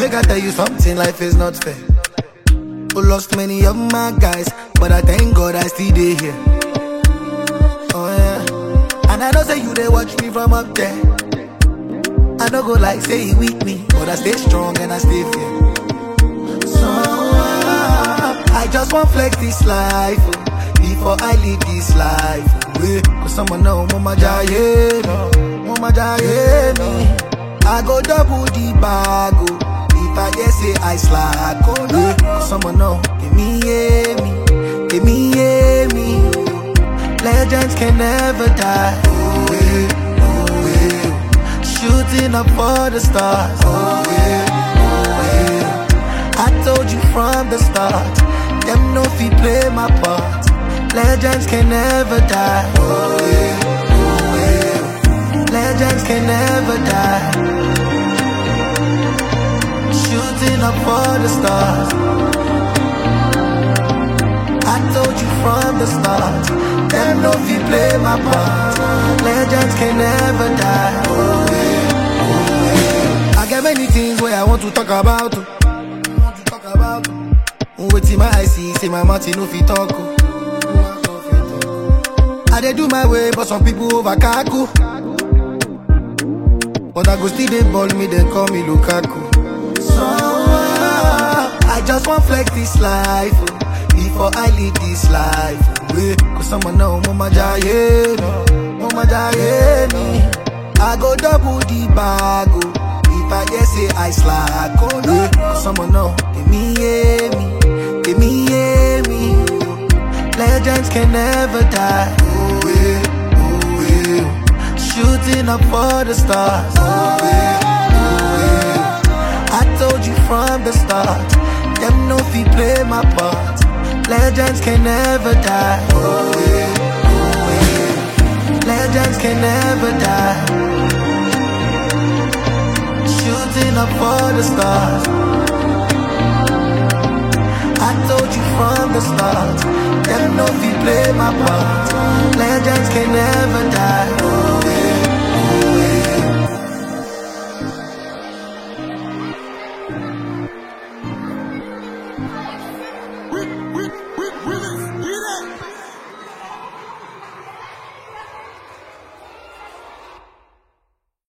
Make I tell you something, life is not fair. Who lost many of my guys, but I thank God I still dey here. Oh yeah, and I know say you they watch me from up there. I don't go like say he weak me, but I stay strong and I stay fair. So uh, I just want flex this life oh, before I leave this life. oh, Yeah, cause someone know mama jaye me, mama jaye me. I go double the bag oh, if I dare say I slack. Oh yeah, cause someone know give me yeah me, give me yeah me. Legends can never die. Oh yeah, oh yeah. Shooting up for the stars. Oh yeah, oh yeah. I told you from the start. Them no fi play my part. Legends can never die. Oh yeah, oh yeah. Legends can never die. Shooting up for the stars. I told you from the start. Them no fi play my part. Legends can never die. Oh yeah, oh yeah. I got many things where I want to talk about. oh. Want to talk about. oh. Wetin my eye see, say my mouth e no fit talk. oh. I dey do my way, but some people over kaku. But I go still dey ball me, then call me Lukaku. So uh, I just want flex this life oh, before I leave this life. oh, Yeah, cause someone know mama jaye me, mama jaye me. I go double the bag oh, if I dare say I slack. Oh yeah, cause someone know give me yeah me, give me yeah me. Legends can never die. Oh yeah, oh yeah. Shooting up for the stars. Oh yeah, oh yeah. I told you from the start. Them no fi play my part. Legends can never die. Oh yeah, oh yeah. Legends can never die. Shooting up for the stars. I told you from the start. Them no fi play my part. Legends can never die. Oh